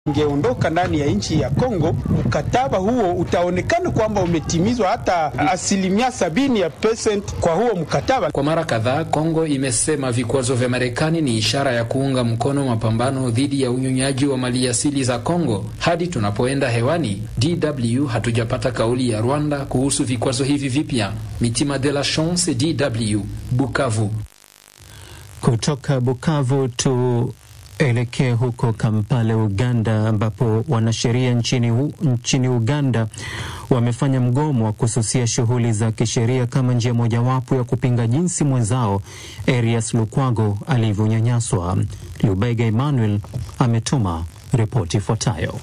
ingeondoka ndani ya nchi ya Kongo, mkataba huo utaonekana kwamba umetimizwa hata asilimia sabini ya percent kwa huo mkataba. Kwa mara kadhaa, Kongo imesema vikwazo vya Marekani ni ishara ya kuunga mkono mapambano dhidi ya unyonyaji wa maliasili za Kongo. Hadi tunapoenda hewani, DW hatujapata kauli ya Rwanda kuhusu vikwazo hivi vipya. Mitima de la Chance, DW, Bukavu. Kutoka Bukavu tu elekee huko Kampala, Uganda, ambapo wanasheria nchini, u, nchini Uganda wamefanya mgomo wa kususia shughuli za kisheria kama njia mojawapo ya kupinga jinsi mwenzao Erias Lukwago alivyonyanyaswa. Lubega Emmanuel ametuma ripoti ifuatayo.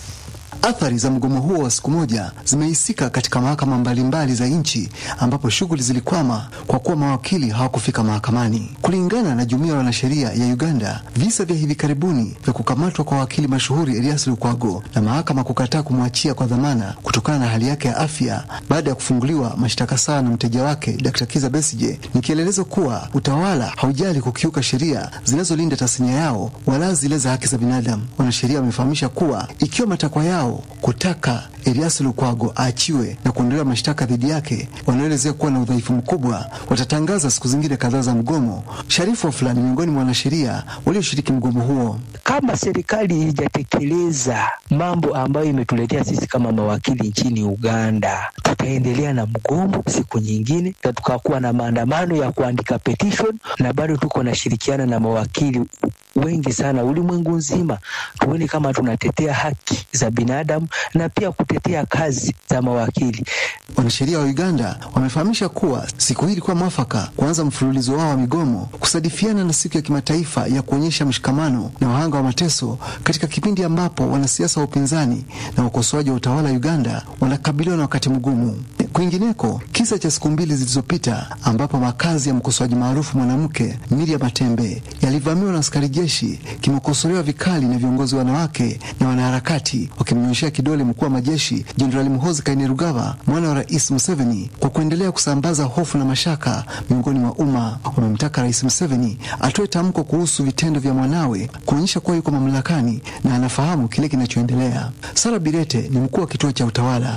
Athari za mgomo huo wa siku moja zimehisika katika mahakama mbalimbali za nchi ambapo shughuli zilikwama kwa kuwa mawakili hawakufika mahakamani. Kulingana na jumuiya ya wanasheria ya Uganda, visa vya hivi karibuni vya kukamatwa kwa wakili mashuhuri Elias Lukwago na mahakama kukataa kumwachia kwa dhamana kutokana na hali yake ya afya baada ya kufunguliwa mashtaka sawa na mteja wake Dr. Kiza Besije ni kielelezo kuwa utawala haujali kukiuka sheria zinazolinda tasnia yao wala zile za haki za binadamu. Wanasheria wamefahamisha kuwa ikiwa matakwa yao kutaka Elias Lukwago aachiwe na kuondolewa mashtaka dhidi yake wanaoelezea kuwa na udhaifu mkubwa, watatangaza siku zingine kadhaa za mgomo. Sharifu fulani miongoni mwa wanasheria walioshiriki mgomo huo. Kama serikali haijatekeleza mambo ambayo imetuletea sisi kama mawakili nchini Uganda, tutaendelea na mgomo siku nyingine, na tukakuwa na maandamano ya kuandika petition, na bado tuko nashirikiana na mawakili wengi sana ulimwengu nzima, tuone kama tunatetea haki za binadamu na pia kutetea kazi za mawakili. Wanasheria wa Uganda wamefahamisha kuwa siku hii ilikuwa mwafaka kuanza mfululizo wao wa migomo kusadifiana na siku ya kimataifa ya kuonyesha mshikamano na wahanga wa mateso katika kipindi ambapo wanasiasa wa upinzani na wakosoaji wa utawala wa Uganda wanakabiliwa na wakati mgumu. Kwingineko, kisa cha siku mbili zilizopita ambapo makazi ya mkosoaji maarufu mwanamke Miriam Matembe yalivamiwa na askari jeshi kimekosolewa vikali na viongozi wanawake na wanaharakati wakimnyoshea kidole mkuu wa majeshi Jenerali Muhoozi Kainerugaba, mwana wa Rais Museveni, kwa kuendelea kusambaza hofu na mashaka miongoni mwa umma. Wamemtaka Rais Museveni atoe tamko kuhusu vitendo vya mwanawe kuonyesha kuwa yuko mamlakani na anafahamu kile kinachoendelea. Sara Birete ni mkuu wa kituo cha utawala.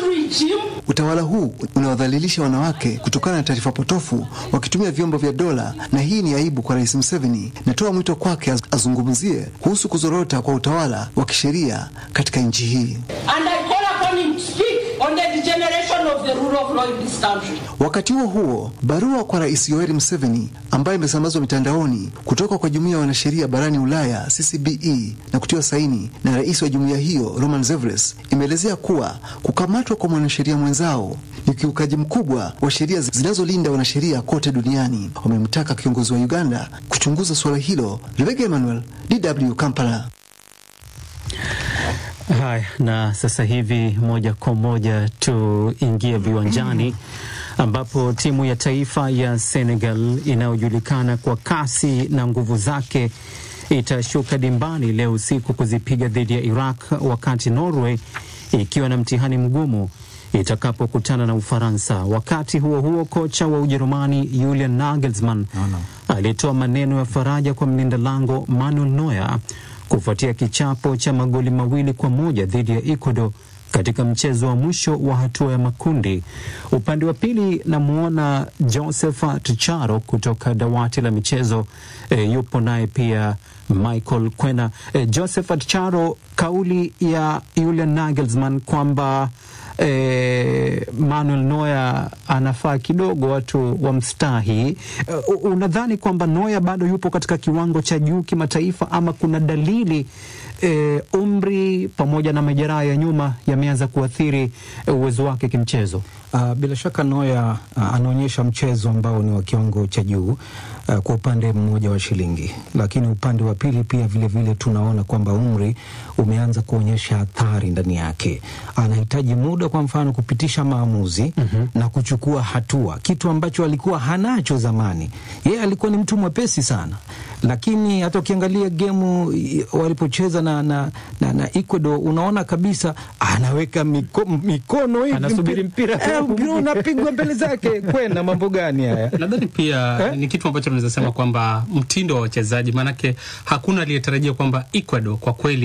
Utawala huu unawadhalilisha wanawake kutokana na taarifa potofu wakitumia vyombo vya dola, na hii ni aibu kwa Rais Museveni. Natoa mwito kwake azungumzie kuhusu kuzorota kwa utawala wa kisheria katika nchi hii. Wakati huo huo, barua kwa Rais Yoweri Museveni ambayo imesambazwa mitandaoni kutoka kwa jumuiya ya wanasheria barani Ulaya CCBE na kutiwa saini na rais wa jumuiya hiyo Roman Zevres imeelezea kuwa kukamatwa kwa mwanasheria mwenzao ni ukiukaji mkubwa wa sheria zinazolinda wanasheria kote duniani. Wamemtaka kiongozi wa Uganda kuchunguza suala hilo. Rebecca Emmanuel, DW Kampala. Haya, na sasa hivi moja kwa moja tuingie viwanjani ambapo timu ya taifa ya Senegal inayojulikana kwa kasi na nguvu zake itashuka dimbani leo usiku kuzipiga dhidi ya Iraq, wakati Norway ikiwa na mtihani mgumu itakapokutana na Ufaransa. Wakati huo huo, kocha wa Ujerumani Julian Nagelsmann no, no. alitoa maneno ya faraja kwa mlinda lango Manuel Neuer kufuatia kichapo cha magoli mawili kwa moja dhidi ya Ecuador katika mchezo wa mwisho wa hatua ya makundi. Upande wa pili namwona Josephat Charo kutoka dawati la michezo e, yupo naye pia Michael Kwena. E, Josephat Charo, kauli ya Julian Nagelsmann kwamba E, Manuel Neuer anafaa kidogo watu wamstahi. Uh, unadhani kwamba Neuer bado yupo katika kiwango cha juu kimataifa ama kuna dalili e, umri pamoja na majeraha ya nyuma yameanza kuathiri uwezo wake kimchezo? Uh, bila shaka Neuer uh, anaonyesha mchezo ambao ni wa kiwango cha juu uh, kwa upande mmoja wa shilingi, lakini upande wa pili pia vilevile vile tunaona kwamba umri umeanza kuonyesha athari ndani yake. Anahitaji muda, kwa mfano, kupitisha maamuzi mm -hmm. na kuchukua hatua, kitu ambacho alikuwa hanacho zamani. Yeye alikuwa ni mtu mwepesi sana, lakini hata ukiangalia gemu walipocheza na, na, na, na Ecuador unaona kabisa anaweka miko, mikono hivi anasubiri mpira mpira unapigwa mbele zake. Kwena, mambo gani haya? Nadhani pia eh? ni kitu ambacho tunaweza sema kwamba mtindo wa wachezaji, maanake hakuna aliyetarajia kwamba Ecuador kwa kweli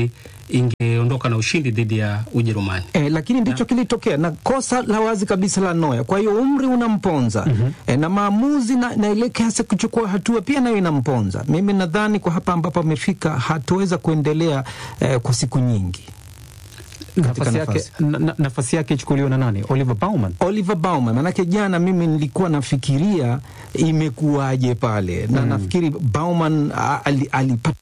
ingeondoka na ushindi dhidi ya Ujerumani. E, lakini ndicho kilitokea na kosa la wazi kabisa la Noya. Kwa hiyo umri unamponza mm -hmm. E, na maamuzi na, na ile kiasi kuchukua hatua pia nayo inamponza. Mimi nadhani kwa hapa ambapo amefika hatuweza kuendelea eh, kwa siku nyingi. Nafasi yake, na, nafasi yake ichukuliwa na nani? Oliver Baumann. Oliver Baumann, manake jana mimi nilikuwa nafikiria imekuwaje pale na mm. nafikiri Baumann alipata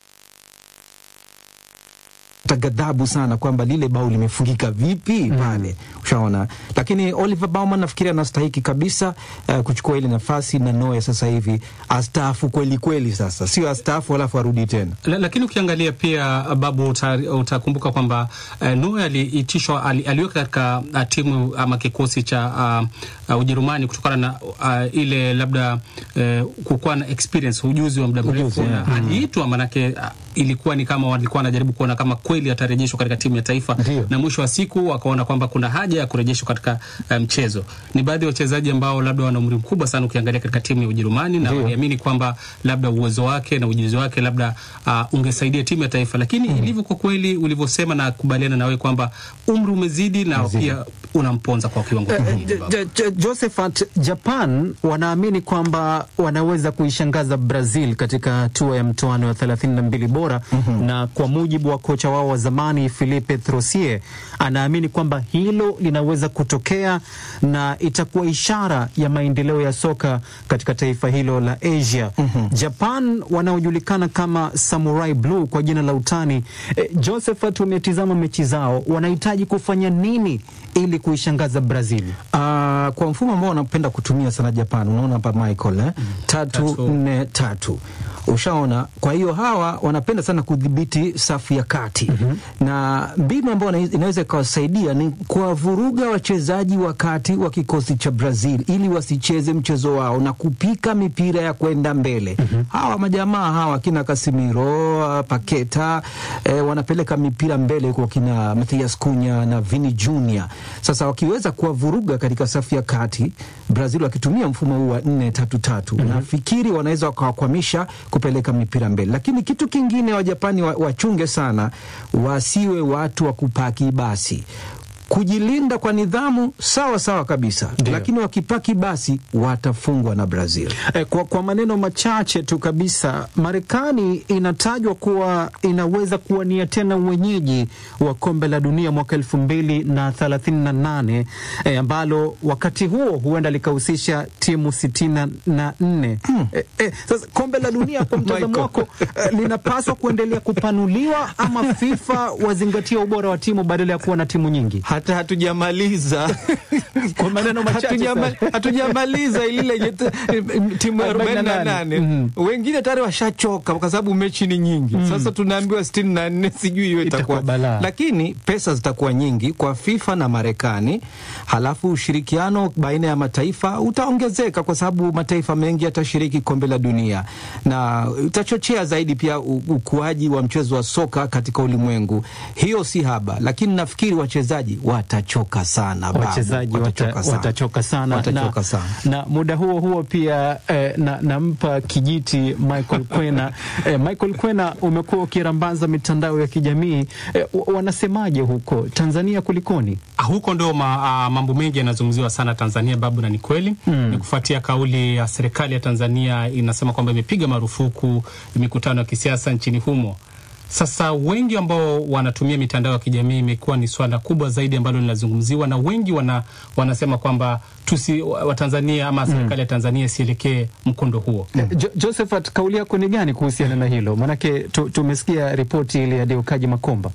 ghadhabu sana kwamba lile bao limefungika vipi pale mm. Ushaona, lakini Oliver Baumann nafikiri anastahiki kabisa uh, kuchukua ile nafasi na Noya sasa hivi astaafu kweli kweli, sasa sio astaafu alafu arudi tena. La, lakini ukiangalia pia Babu, utakumbuka kwamba uh, Noya aliitishwa ali, aliweka katika uh, timu ama kikosi cha uh, uh, Ujerumani kutokana na uh, ile labda uh, kukuwa na experience ujuzi wa muda mrefu yeah. mm. aliitwa manake uh, ilikuwa ni kama walikuwa wanajaribu kuona kama kweli atarejeshwa katika timu ya taifa Ndiyo. na mwisho wa siku wakaona kwamba kuna haja ya kurejeshwa katika mchezo. Um, ni baadhi ya wachezaji ambao labda wana umri mkubwa sana ukiangalia katika timu ya Ujerumani na waliamini kwamba labda uwezo wake na ujuzi wake labda uh, ungesaidia timu ya taifa, lakini mm. ilivyo kwa kweli ulivyosema, na kubaliana nawe kwamba umri umezidi na Mzidi. pia unamponza kwa kiwango kikubwa. Uh, Josephat, Japan wanaamini kwamba wanaweza kuishangaza Brazil katika hatua ya mtoano wa thelathini na mbili bora mm -hmm. na kwa mujibu wa kocha wao wa zamani Philippe Troussier anaamini kwamba hilo linaweza kutokea na itakuwa ishara ya maendeleo ya soka katika taifa hilo la Asia. mm -hmm. Japan wanaojulikana kama Samurai Blue kwa jina la utani. E, Josephat, umetizama mechi zao, wanahitaji kufanya nini ili kuishangaza Brazil? Uh, kwa mfumo ambao wanapenda kutumia sana Japan, unaona hapa Michael eh? mm. tatu nne tatu Ushaona, kwa hiyo hawa wanapenda sana kudhibiti safu ya kati mm -hmm. na mbinu ambayo inaweza ikawasaidia ni kuwavuruga wachezaji wa kati wa kikosi cha Brazil ili wasicheze mchezo wao na kupika mipira ya kwenda mbele mm -hmm. hawa majamaa hawa kina Casemiro, Paketa eh, wanapeleka mipira mbele kwa kina Mathias Cunha na Vini Junior. Sasa wakiweza kuwavuruga katika safu ya kati Brazil wakitumia mfumo huu wa nne tatu tatu, mm -hmm. nafikiri wanaweza wakawakwamisha kupeleka mipira mbele, lakini kitu kingine Wajapani wachunge sana, wasiwe watu wa kupaki basi kujilinda kwa nidhamu sawa sawa kabisa Dio. Lakini wakipaki basi watafungwa na Brazil. E, kwa, kwa maneno machache tu kabisa, Marekani inatajwa kuwa inaweza kuwania tena uwenyeji wa kombe la dunia mwaka elfu mbili na thelathini na nane e, ambalo wakati huo huenda likahusisha timu sitini na nne. Hmm. E, e, sasa kombe la dunia kwa mtazamo wako e, linapaswa kuendelea kupanuliwa ama FIFA wazingatia ubora wa timu badala ya kuwa na timu nyingi? hata hatujamaliza kwa maneno machache hatujamaliza ile lenye timu ya arobaini na nane mm -hmm. Wengine tayari washachoka kwa sababu mechi ni nyingi mm -hmm. Sasa tunaambiwa sitini na nne sijui hiyo itakuwa, lakini pesa zitakuwa nyingi kwa FIFA na Marekani, halafu ushirikiano baina ya mataifa utaongezeka kwa sababu mataifa mengi yatashiriki kombe la dunia na itachochea zaidi pia ukuaji wa mchezo wa soka katika ulimwengu. Hiyo si haba, lakini nafikiri wachezaji watachoka sana, wachezaji watachoka sana, watachoka sana, watachoka na, sana. Na muda huo huo pia eh, na nampa kijiti Michael Kwena eh, Michael Kwena, umekuwa ukirambaza mitandao ya kijamii eh, wanasemaje huko Tanzania, kulikoni? Huko ndo ma, mambo mengi yanazungumziwa sana Tanzania, babu, na ni kweli mm. Ni kufuatia kauli ya serikali ya Tanzania inasema kwamba imepiga marufuku mikutano ya kisiasa nchini humo. Sasa wengi ambao wanatumia mitandao ya kijamii imekuwa ni swala kubwa zaidi ambalo linazungumziwa na wengi wana, wanasema kwamba tusi Watanzania ama serikali ya Tanzania isielekee mkondo huo. Jo, Josephat, kauli yako ni gani kuhusiana na hilo? Maanake tu, tumesikia ripoti ile ya Deukaji Makomba.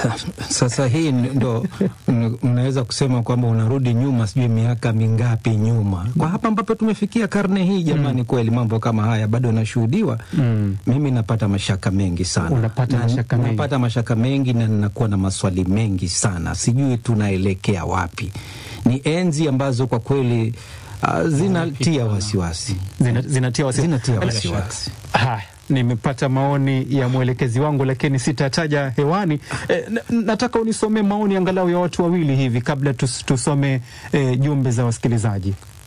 Sasa hii ndo mnaweza kusema kwamba unarudi nyuma, sijui miaka mingapi nyuma, kwa hapa ambapo tumefikia karne hii jamani. Mm. Kweli mambo kama haya bado yanashuhudiwa. Mm. Mimi napata mashaka mengi sana. Unapata mashaka mengi? Napata mashaka mengi na ninakuwa na maswali mengi sana, sijui tunaelekea wapi. Ni enzi ambazo kwa kweli uh, zinatia wasiwasi, zinatia wasiwasi, zinatia wasiwasi. Haya, nimepata maoni ya mwelekezi wangu lakini sitataja hewani. E, nataka unisomee maoni angalau ya watu wawili hivi kabla tus, tusome e, jumbe za wasikilizaji.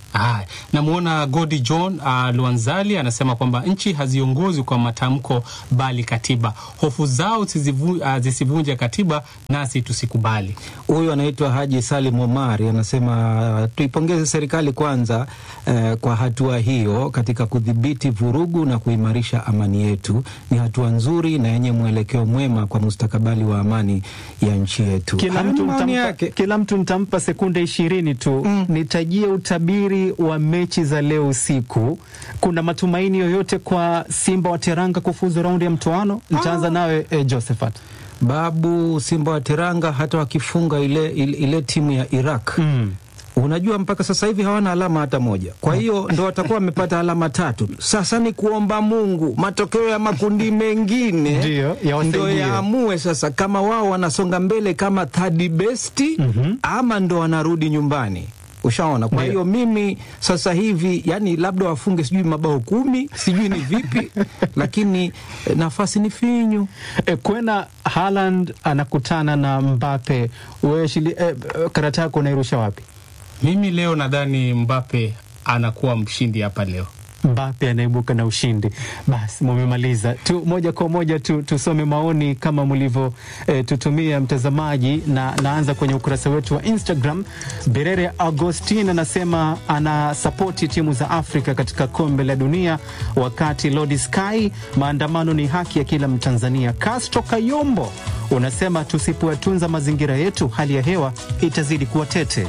Haya, namwona Godi John uh, Luanzali anasema kwamba nchi haziongozwi kwa matamko bali katiba. Hofu zao zisivu, uh, zisivunje katiba, nasi tusikubali. Huyu anaitwa Haji Salim Omari anasema tuipongeze serikali kwanza eh, kwa hatua hiyo katika kudhibiti vurugu na kuimarisha amani yetu. Ni hatua nzuri na yenye mwelekeo mwema kwa mustakabali wa amani ya nchi yetu. Kila Hayo mtu, ni maoni nitampa, yake. kila mtu nitampa sekunde ishirini tu mm. Nitajie utabiri wa mechi za leo usiku. Kuna matumaini yoyote kwa Simba wa Teranga kufuzu raundi ya mtoano? Nitaanza nawe eh, Josephat. Babu Simba wa Teranga hata wakifunga ile, ile, ile timu ya Iraq Mm. unajua mpaka sasa hivi hawana alama hata moja, kwa hiyo ndo watakuwa wamepata alama tatu. Sasa ni kuomba Mungu matokeo ya makundi mengine Ndiyo, yawasaidie. ndo yaamue sasa kama wao wanasonga mbele kama third best ama ndo wanarudi nyumbani. Ushaona? Kwa Ndiyo. hiyo mimi sasa hivi yani, labda wafunge sijui mabao kumi sijui ni vipi, lakini eh, nafasi ni finyu. E, kwena Haaland anakutana na Mbappe. Wewe shili, e, karata yako unairusha wapi? Mimi leo nadhani Mbappe anakuwa mshindi hapa leo. Mbappe anaibuka na ushindi. Basi mumemaliza tu, moja kwa moja tu, tusome maoni kama mlivyo eh, tutumia mtazamaji, na naanza kwenye ukurasa wetu wa Instagram. Berere Agostin anasema ana sapoti timu za Afrika katika kombe la dunia, wakati Lodi Sky, maandamano ni haki ya kila Mtanzania. Castro Kayombo unasema tusipoyatunza mazingira yetu, hali ya hewa itazidi kuwa tete.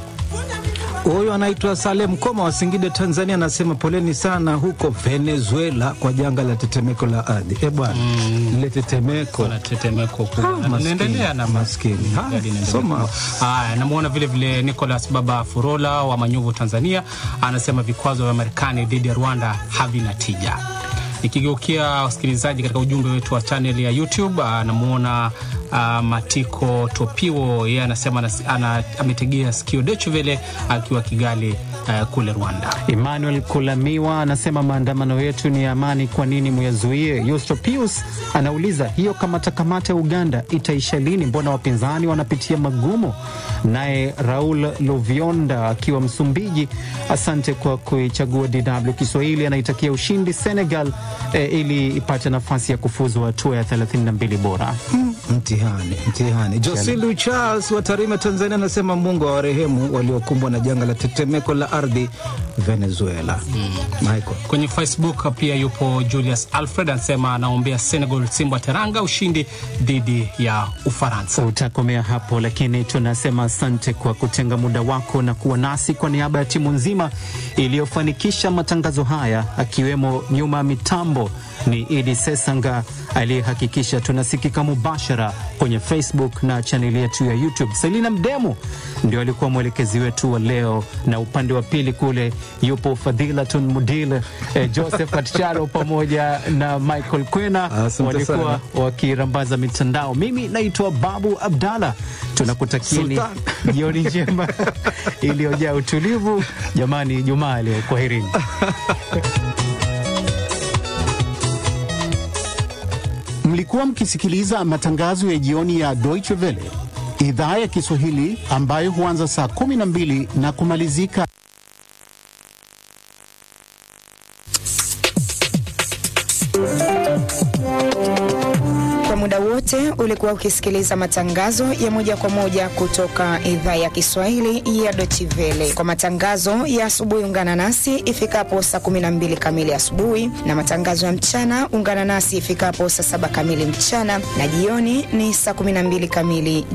Huyu anaitwa Salem Koma wa Singida, Tanzania, anasema poleni sana huko Venezuela kwa janga la tetemeko la ardhi. E bwana, lile tetemeko Kuna tetemeko kubwa. Ah, Na maskini, linaendelea na maskini. Mm, Haya, gari inaendelea soma. kubwa. Haya, namwona vile vile Nicholas Baba Furola wa Manyovu, Tanzania, anasema vikwazo vya Marekani dhidi ya Rwanda havina tija. Nikigeukia wasikilizaji katika ujumbe wetu wa channel ya YouTube, anamwona uh, Matiko Topiwo, yeye anasema anas- ana, ametegea sikio Deutsche Welle akiwa Kigali uh, kule Rwanda. Emmanuel Kulamiwa anasema maandamano yetu ni ya amani, kwa nini muyazuie? Yusto Pius anauliza hiyo kamata kamata ya Uganda itaisha lini? Mbona wapinzani wanapitia magumu? Naye Raul Lovionda akiwa Msumbiji, asante kwa kuichagua DW Kiswahili, anaitakia ushindi Senegal eh, ili ipate nafasi ya kufuzu hatua ya 32 bora. Mtihani, mtihani. Josilu Charles wa Tarime, Tanzania, anasema Mungu awarehemu waliokumbwa na janga la tetemeko la ardhi Venezuela. Michael Kwenye Facebook pia yupo Julius Alfred anasema anaombea Senegal Simba Teranga ushindi dhidi ya Ufaransa. Utakomea hapo, lakini tunasema asante kwa kutenga muda wako na kuwa nasi. Kwa niaba ya timu nzima iliyofanikisha matangazo haya, akiwemo nyuma ya mitambo ni Idi Sesanga aliyehakikisha tunasikika mubashara kwenye Facebook na chaneli yetu ya YouTube. Selina Mdemu ndio alikuwa mwelekezi wetu wa leo, na upande wa pili kule yupo Fadhilatun Mudil, eh, Joseph Atchalo pamoja na Michael Kwena Asante walikuwa sana. wakirambaza mitandao. Mimi naitwa Babu Abdalla, tunakutakieni Sultan. jioni njema iliyojaa utulivu. Jamani, Jumaa leo, kwaherini. Mlikuwa mkisikiliza matangazo ya jioni ya Deutsche Welle idhaa ya Kiswahili ambayo huanza saa 12 na kumalizika Kwa muda wote ulikuwa ukisikiliza matangazo ya moja kwa moja kutoka idhaa ya Kiswahili ya Deutsche Welle. Kwa matangazo ya asubuhi, ungana nasi ifikapo saa 12 kamili asubuhi, na matangazo ya mchana ungana nasi ifikapo saa saba kamili mchana, na jioni ni saa 12 kamili